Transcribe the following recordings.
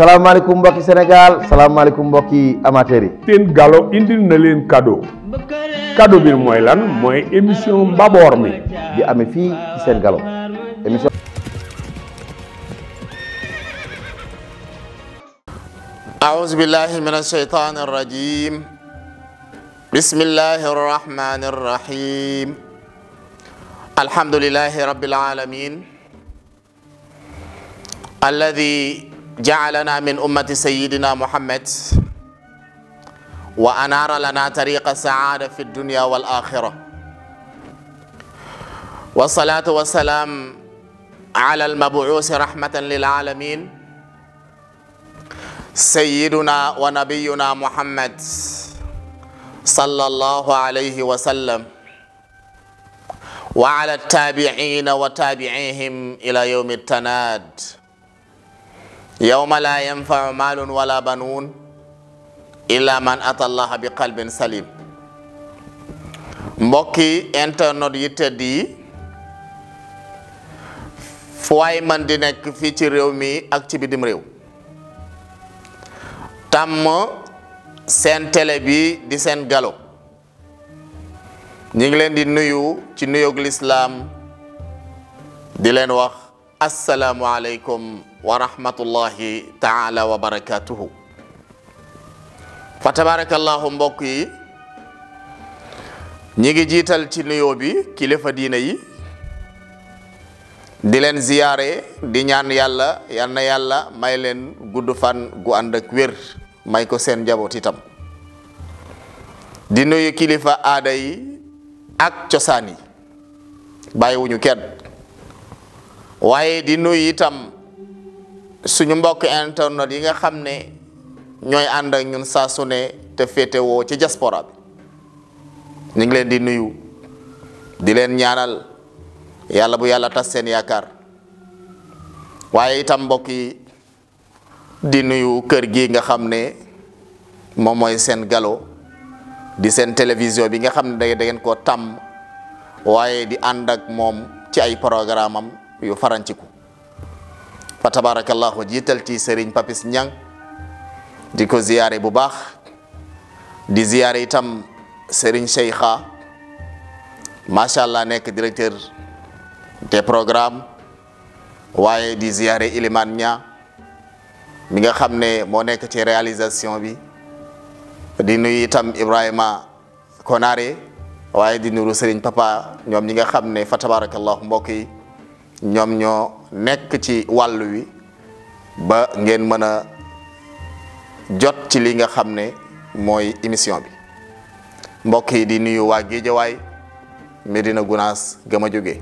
salaamaaleykum mbokki Sénégal salaamaaleykum mbokki amateurs yi. seen galo indil na leen cadeau cadeau bi mooy lan mooy émission mbaboor mi di amee fii ci seen galo émission. أعوذ بالله من الشيطان الرجيم بسم الله الرحمن الرحيم الحمد لله رب العالمين الذي جعلنا من أمة سيدنا محمد وأنار لنا طريق السعادة في الدنيا والآخرة والصلاة والسلام على المبعوث رحمة للعالمين سيدنا ونبينا محمد صلى الله عليه وسلم وعلى التابعين وتابعيهم إلى يوم التناد يوم لا ينفع مال ولا بنون إلا من أتى الله بقلب سليم mbokki internet yi tedd yi fu waay man di nekk fii ci réew mi ak ci bitim réew tàmm seen télé bi di seen galo ñi ngi leen di nuyu ci nuyoog lislaam di leen wax asalaamualeykum wa rahmatullahi taala wa barakatuhu fa tabarakallahu mbokk yi ñi ngi jiital ci nuyoo bi kilifa diina yi di leen ziyaare di ñaan yàlla yal na yàlla may leen gudd fan gu ànd ak wér may ko seen njaboot itam di nuyu kilifa aada yi ak cosaan yi bàyyiwuñu kenn waaye di nuyu itam suñu mbokk internet yi nga xam ne ñooy ànd ak ñun saa su ne te féetewoo ci diaspora bi ñu ngi leen di nuyu di leen ñaanal yàlla bu yàlla tas seen yaakaar waaye itam mbokk yi di nuyu kër gi nga xam ne moom mooy seen galo di seen télévision bi nga xam ne da ngeen koo tàmm waaye di ànd ak moom ci ay programme am yu faranciku fa tabarakallahu jiital ci Serigne Papis Ñang di ko ziyaare bu baax di ziyaare itam Serigne Cheikha macha allah nekk directeur te programme waaye di ziyaare Iliman Ña mi nga xam ne moo nekk ci réalisation bi di nuyu itam Ibrahima Konare waaye di nuru Serigne Papa ñoom ñi nga xam ne fa tabarakallahu mbokk yi ñoom ñoo nekk ci wàll wi ba ngeen mën a jot ci li nga xam ne mooy émission bi mbokk yi di nuyu waa Géejawaay Medina Gunaas gëm a jóge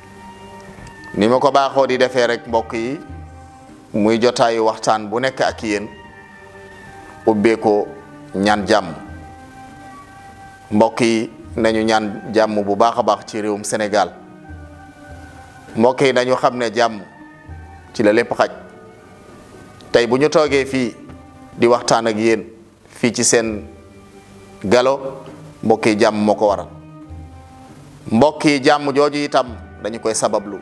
ni ma ko baaxoo di defee rek mbokk yi muy jotaayu waxtaan bu nekk ak yéen ubbee ko ñaan jàmm mbokk yi nañu ñaan jàmm bu baax a baax ci réewum Sénégal mbokk yi nañu xam ne jàmm ci la lépp xaj tey bu ñu toogee fii di waxtaan ak yéen fii ci seen galo mbokk yi jàmm moo ko waral mbokk yi jàmm jooju itam dañu koy sabablu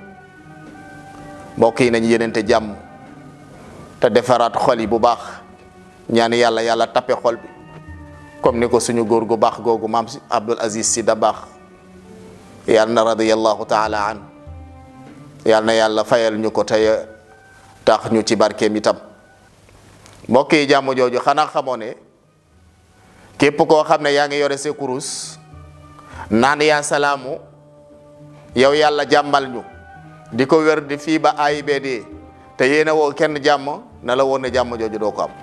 mbokk yi nañu yenente jàmm te defaraat xol yi bu baax ñaan yàlla yàlla tappe xol bi comme ni ko suñu góor gu baax googu maam si Abdul Aziz si da baax yàlla na radiyallahu taala an yàlla na yàlla fayal ñu ko tey tax ñu ci barkeem itam mbokk yi jàmm jooju xanaa xamoo ne képp koo xam ne yaa ngi yore sa kurus naan yaa salaamu yow yàlla jàmmal ñu di ko wér di fii ba AIBD te yéena woo kenn jàmm na la woon ne jàmm jooju doo ko am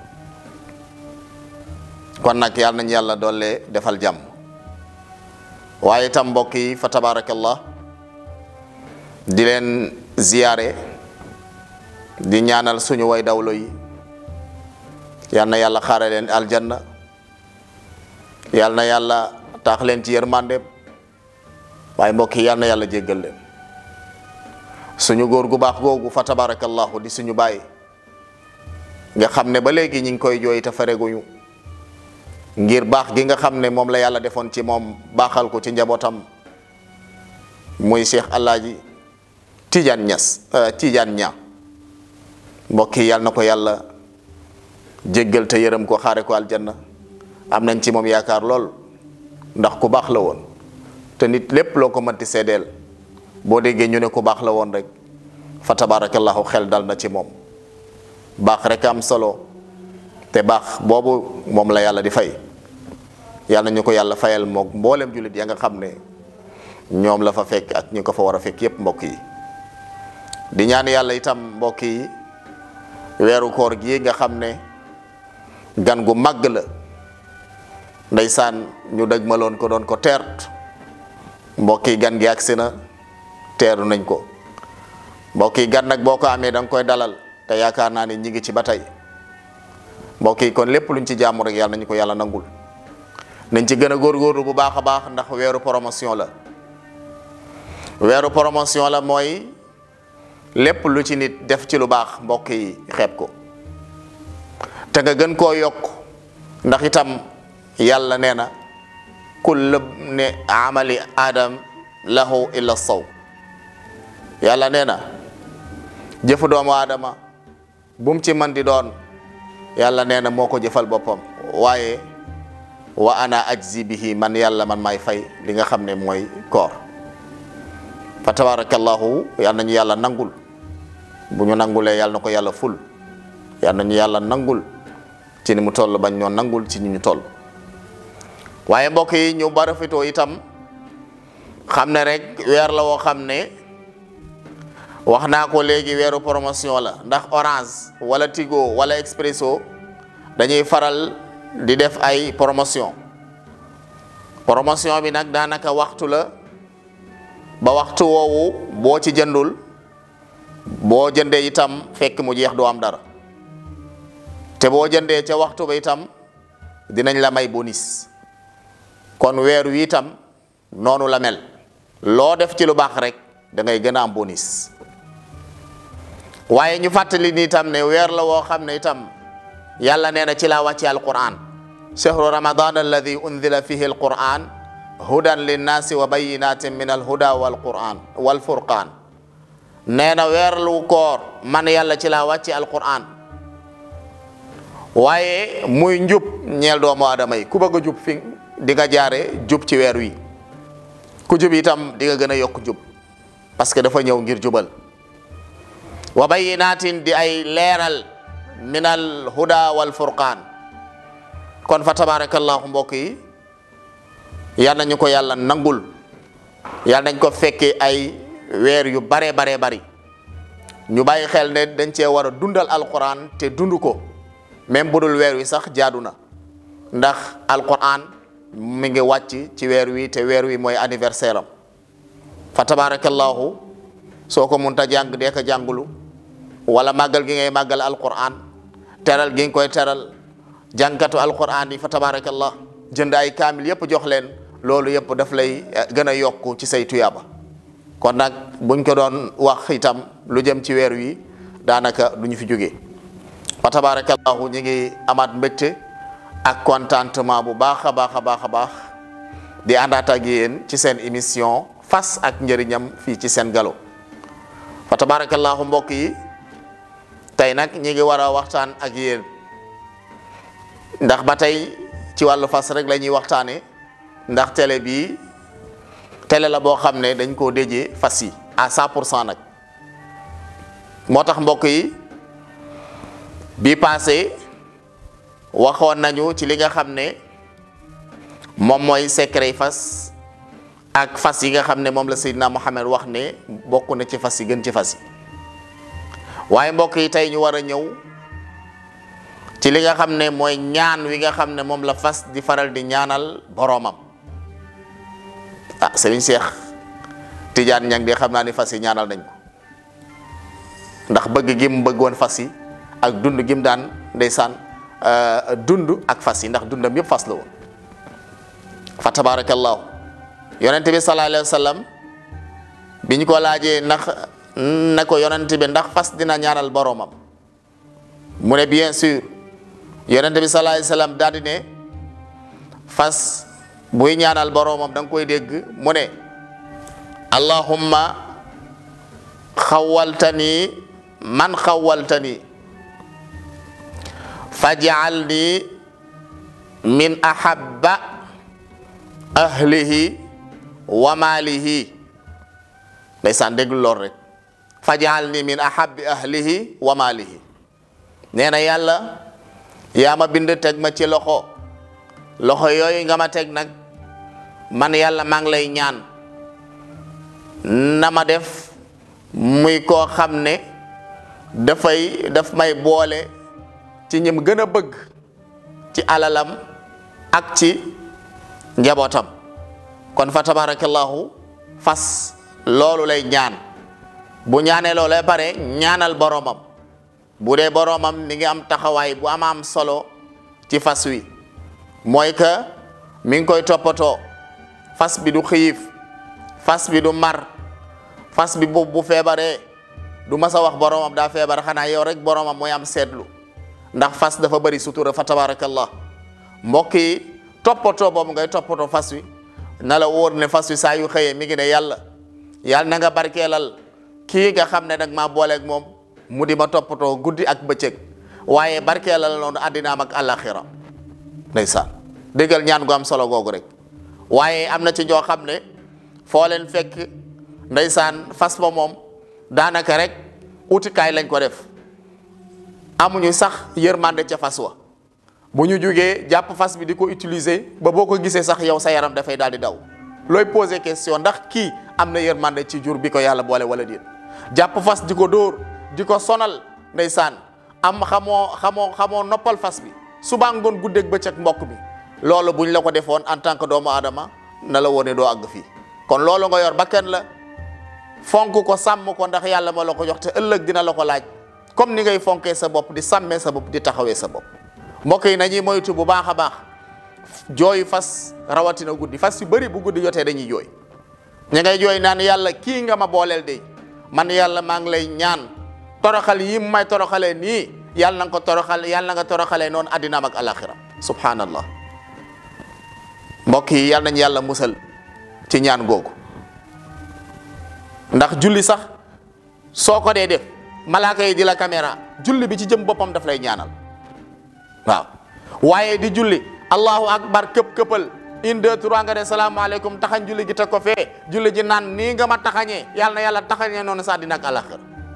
kon nag yàlla nañu yàlla doole defal jàmm waaye itam mbokk yi fa tabarakallah di leen ziyaare di ñaanal suñu way dawlo yi yal na yàlla xaare leen aljanna yal na yàlla taax leen ci yërmandeem waaye mbokk yi yal na yàlla jéggal leen suñu góor gu baax googu fa tabarakallahu di suñu bàyyi nga xam ne ba léegi ñi ngi koy jooy te fareguñu ngir baax gi nga xam ne moom la yàlla defoon ci moom baaxal ko ci njabootam muy Cheikh Alaaji Tidiane Niass Tidiane Niang mbokk yi yàlla na ko yàlla jéggal te yërëm ko xaare ko aljanna am nañ ci moom yaakaar lool ndax ku baax la woon te nit lépp loo ko mënti seedeel boo déggee ñu ne ku baax la woon rek fa tabarakallahu xel dal na ci moom baax rek am solo te baax boobu moom la yàlla di fay yàlla ñu ko yàlla fayal moog mboolem jullit ya nga xam ne ñoom la fa fekk ak ñu ko fa war a fekk yépp mbokk yi di ñaan yàlla itam mbokk yi weeru koor gi nga xam ne gan gu màgg la ndeysaan ñu dëgmaloon ko doon ko teert mbokk yi gan gi agsi na teeru nañ ko mbokk yi gan nag boo ko amee da nga koy dalal te yaakaar naa ne ñi ngi ci ba tey mbokk yi kon lépp luñ ci jaamu rek yàlla nañu ko yàlla nangul nañ ci gën a góorgóorlu bu baax a baax ndax weeru promotion la weeru promotion la mooy lépp lu ci nit def ci lu baax mbokk yi xeeb ko te nga gën koo yokk ndax itam yàlla nee na kull ne amali adam lahu illa saw yàlla nee na jëfu doomu aadama bu mu ci man di doon yàlla nee na moo ko jëfal boppam waaye wa ana ajzi bihi man yàlla man maay fay li nga xam ne mooy koor fa tabarakallahu yàlla nañu yàlla nangul bu ñu nangulee yàlla na ko yàlla ful yàlla nañu yàlla nangul ci ni mu toll bañ ñoo nangul ci ni ñu toll waaye mbokk yi ñu barafitoo itam xam ne rek weer la woo xam ne wax naa ko léegi weeru promotion la ndax Orange wala Tigo wala Expresso dañuy faral di def ay promotion promotion bi nag daanaka waxtu la ba waxtu woowu boo ci jëndul boo jëndee itam fekk mu jeex doo am dara te boo jëndee ca waxtu ba itam dinañ la may bonus kon weer wi itam noonu la mel loo def ci lu baax rek da ngay gën a am bonus waaye ñu fàttali ni itam ne weer la woo xam ne itam yàlla nee na ci laa wàcce alquran chahru ramadan alladi unzila fihi alquran hudan linnaasi wa bayinatin min alhuda walquran walfurqan nee na weer lu koor man yàlla ci laa wàcce alquran waaye muy njub ñeel doomu aadama yi ku bëgg a jub fi di nga jaare jub ci weer wi ku jub itam di nga gën a yokk jub parce que dafa ñëw ngir jubal wa bayinatin di ay leeral min al huda wal furqaan kon fa tabarakallahu mbokk yi yal nañu ko yàlla nangul yal nañ ko fekke ay weer yu bare bare bari ñu bàyyi xel ne dañ cee war a dundal alquran te dund ko même bu dul weer wi sax jaadu na ndax alquran mi ngi wàcc ci weer wi te weer wi mooy anniversaire am fa tabarakallahu soo ko munta jàng dee ko jàngulu wala màggal gi ngay màggal alquran teral gi nga koy teral jàngkatu alquran yi fa tabarakallah jënd ay kaamil yëpp jox leen loolu yëpp daf lay gën a yokku ci say tuyaaba kon nag buñ ko doon wax itam lu jëm ci weer wi daanaka du ñu fi jógee fa tabarakallahu ñu ngi amaat mbégte ak contentement bu baax a baax a baax a baax di àndaat ak yéen ci seen émission fas ak njëriñam fii ci seen galo fa tabarakallahu mbokk yi tey nag ñi ngi war a waxtaan ak yéen ndax ba tey ci wàllu fas rek la ñuy waxtaane ndax télé bi télé la boo xam ne dañ koo déjee fas yi à 100 pour cent nag moo tax mbokk yi bi passé waxoon nañu ci li nga xam ne moom mooy secret fas ak fas yi nga xam ne moom la Seydina Mohamed wax ne bokk na ci fas yi gën ci fas yi waaye mbokk yi tey ñu war a ñëw ci li nga xam ne mooy ñaan wi nga xam ne moom la fas di faral di ñaanal boroomam ah Serigne Cheikh Tidiane ñang di xam naa ni fas yi ñaanal nañ ko ndax bëgg gi mu bëggoon fas yi ak dund gi mu daan ndeysaan dund ak fas yi ndax dundam yëpp fas la woon fa tabarakallahu yonent bi sallallahu alayhi wa sallam bi ñu ko laajee ndax ne ko yonent bi ndax fas dina ñaanal boroomam mu ne bien sûr yonent bi sallallahu alayhi wa sallam daal di ne fas buy ñaanal boroomam da nga koy dégg mu ne allahumma xawaltani man xawaltani faj'alni min ahabba ahlihi wa maalihi ndeysaan déglu lool rek faj'alni min ahabbi ahlihi wa maalihi nee na yàlla yaa ma bind teg ma ci loxo loxo yooyu nga ma teg nag man yàlla maa ngi lay ñaan na ma def muy koo xam ne dafay daf may boole ci ñim gën a bëgg ci alalam ak ci njabootam kon fa tabarakallahu fas loolu lay ñaan bu ñaanee loolu lay pare ñaanal boromam bu dee boromam mi ngi am taxawaay bu am am solo ci fas wi mooy que mi ngi koy toppatoo fas bi du xiif fas bi du mar fas bi bu bu feebaree du mas a wax boromam daa feebar xanaa yow rek boromam mooy am seetlu ndax fas dafa bëri sutura fa tabarakallah mbokk yi toppatoo boobu ngay toppatoo fas wi na la wóor ne fas wi saa yu xëyee mi ngi ne yàlla yàlla na nga barkeelal kii nga xam ne nag maa booleeg moom mu di ma toppatoo guddi ak bëccëg waaye barkeelal noonu àddinaam ak àllaaxira ndeysaan déggal ñaan gu am solo googu rek waaye am na ci ñoo xam ne foo leen fekk ndeysaan fas ba moom daanaka rek utikaay lañ ko def amuñu sax yërmande ca fas wa bu ñu jugee jàpp fas bi di ko utiliser ba boo ko gisee sax yow sa yaram dafay daal di daw looy poser question ndax kii am na yërmande ci jur bi ko yàlla boole wala déet jàpp fas di ko dóor di ko sonal ndeysaan am xamoo xamoo xamoo noppal fas bi suba ngoon guddeeg bëccëg mbokk bi loolu buñ la ko defoon en tant que doomu aadama na la wone doo àgg fii kon loolu nga yor bakkan la fonk ko sàmm ko ndax yàlla ma la ko jox te ëllëg dina la ko laaj comme ni ngay fonkee sa bopp di sàmmee sa bopp di taxawee sa bopp mbokk yi nañuy moytu bu baax a baax jooy fas rawatina guddi fas yu bëri bu guddi jotee dañuy jooy ña ngay jooy naan yàlla kii nga ma booleel de man yàlla maa ngi lay ñaan toroxal yi may toroxalee nii yàlla na nga ko toroxal yàlla na nga toroxalee noonu addinaam ak alaxira subhanallah mbokk yi yàlla nañ yàlla musal ci ñaan googu ndax julli sax soo ko dee def malaaka yi di la caméra julli bi ci jëm boppam daf lay ñaanal waaw waaye di julli allahu akbar këpp këppal une deux trois nga ne salaamaaleykum taxañ julli gi teg ko fee julli ji naan nii nga ma taxañee yàlla na yàlla taxañee noonu sa àddina ak alaxira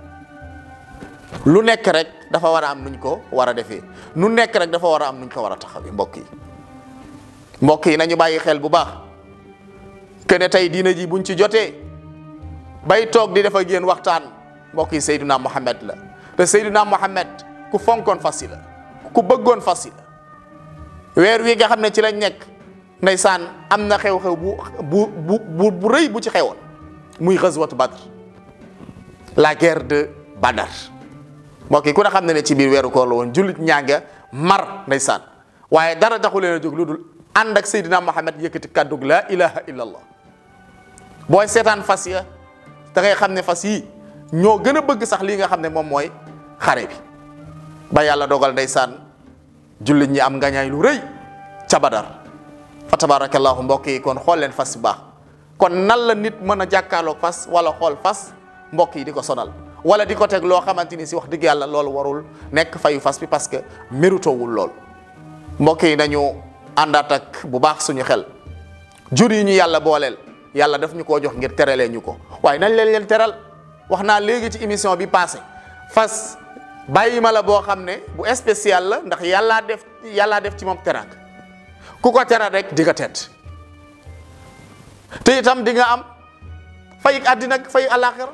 lu nekk rek dafa war a am nuñ ko war a defee nu nekk rek dafa war a am nuñ ko war a taxawee mbokk yi mbokk yi nañu bàyyi xel bu baax que ne tey diina ji buñ ci jotee bay toog di def ak yéen waxtaan mbokk yi Seydina Mohamed la te Seydina Mohamed ku fonkoon fas yi la ku bëggoon fas yi la weer wi nga xam ne ci lañ nekk ndeysaan am na xew-xew bu bu bu bu bu rëy bu ci xewoon muy xazwatu Badr la guerre de Badar mbokk yi ku ne xam ne ne ci biir weeru koor la woon jullit ñaa nga mar ndeysaan waaye dara taxu leen a jóg lu dul ànd ak Seydina Mohamed yëkkati kàddug la ilaha illallah booy seetaan fas ya da ngay xam ne fas yi ñoo gën a bëgg sax lii nga xam ne moom mooy xare bi ba yàlla dogal ndeysaan jullit ñi am ngañaay lu rëy ca Badar fa tabarakallahu mbokk yi kon xool leen fas bu baax kon nan la nit mën a jàkkaarloog fas wala xool fas mbokk yi di ko sonal wala di ko teg loo xamante ni si wax dëgg yàlla loolu warul nekk fayu fas bi parce que méritowul lool mbokk yi nañu àndaat ak bu baax suñu xel jur yi ñu yàlla booleel yàlla daf ñu koo jox ngir teralee ñu ko waaye nañ leen leen teral wax naa léegi ci émission bi passé fas bàyyi ma la boo xam ne bu spécial la ndax yàllaa def yàllaa def ci moom teraanga ku ko teral rek di nga tedd te itam di nga am fay àddina ak fay àllaaxira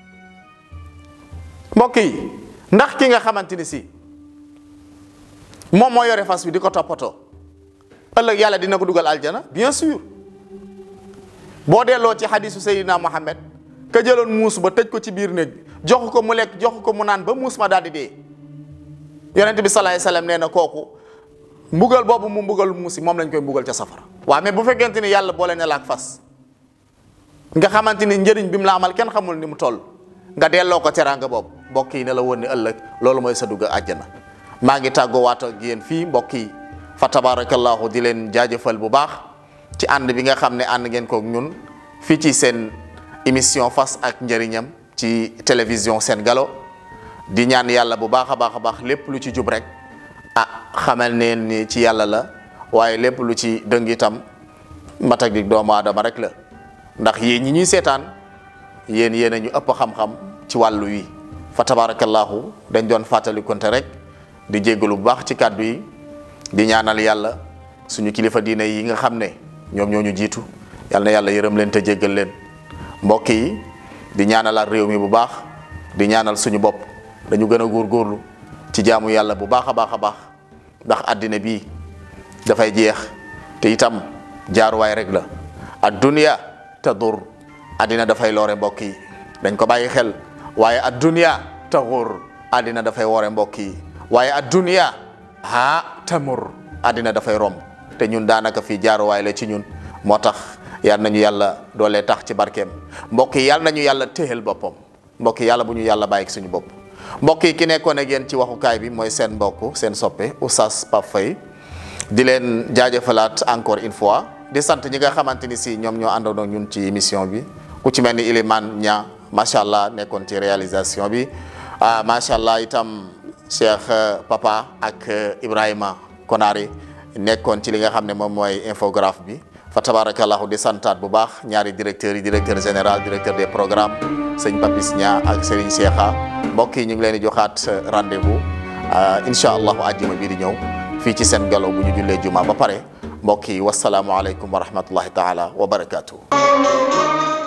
mbokk yi ndax ki nga xamante ni si moom moo yore fas bi di ko toppatoo ëllëg yàlla dina ko dugal aljana bien sûr boo delloo ci xadisu Seydina Mohamed ka jëloon muus ba tëj ko ci biir néeg bi jox ko mu lekk jox ko mu naan ba muus ma daal di dee yonent bi salaay salaam nee na kooku mbugal boobu mu mbugal muus yi moom lañ koy mbugal ca safara waaw mais bu fekkente ni yàlla boole ne la ak fas nga xamante ni njëriñ bi mu la amal kenn xamul ni mu toll nga delloo ko teraanga boobu mbokk yi ne la woon ni ëllëg loolu mooy sa dugg àjjana maa ngi tàggoo waat ak yéen fii mbokk yi fa tabarakallahu di leen jaajëfal bu baax ci ànd bi nga xam ne ànd ngeen kook ñun fii ci seen émission fas ak njëriñam ci télévision Sen Galo di ñaan yàlla bu baax a baax a baax lépp lu ci jub rek ah xamal neen ni ci yàlla la waaye lépp lu ci dëng itam matak di doomu aadama rek la ndax yéen ñi ñuy seetaan yéen yéen a ñu ëpp xam-xam ci wàllu wi fa tabarakallahu dañ doon fàttali konte rek di jéggalu bu baax ci kàddu yi di ñaanal yàlla suñu kilifa diine yi nga xam ne ñoom ñoo ñu jiitu yal na yàlla yërëm leen te jéggal leen mbokk yi di ñaanalaat réew mi bu baax di ñaanal suñu bopp dañu gën a góorgóorlu ci jaamu yàlla bu baax a baax a baax ndax àddina bii dafay jeex te itam jaaruwaay rek la ad dunya tadur àddina dafay loore mbokk yi dañ ko bàyyi xel waaye ad dunya taxur àddina dafay woore mbokk yi waaye ad dunya ha tamur àddina dafay romb te ñun daanaka fii jaaruwaay la ci ñun moo tax yal nañu yàlla doolee tax ci barkeem mbokk yi yal nañu yàlla téyel boppam mbokk yi yàlla bu ñu yàlla bàyyi suñu bopp mbokk yi ki nekkoon ak yéen ci waxukaay bi mooy seen mbokk seen soppe Oustaz Pape Faye di leen jaajëfalaat encore une fois di sant ñi nga xamante ni si ñoom ñoo àndoon ak ñun ci émission bi ku ci mel ni Ilimane Nia macha allah nekkoon ci réalisation bi ah macha allah itam Cheikh Papa ak Ibrahima Konari nekkoon ci li nga xam ne moom mooy infographe bi fa tabarakallahu di santaat bu baax ñaari directeurs yi directeur général directeur des programmes sëñ Papis Nia ak Serigne Cheikha mbokk yi ñu ngi leen di joxaat rendez-vous incha allahu àjjuma bii di ñëw fii ci seen galo bu ñu jullee juma ba pare mbokk yi wasalaamualeykum wa rahmatullahi taala wa barakaatu.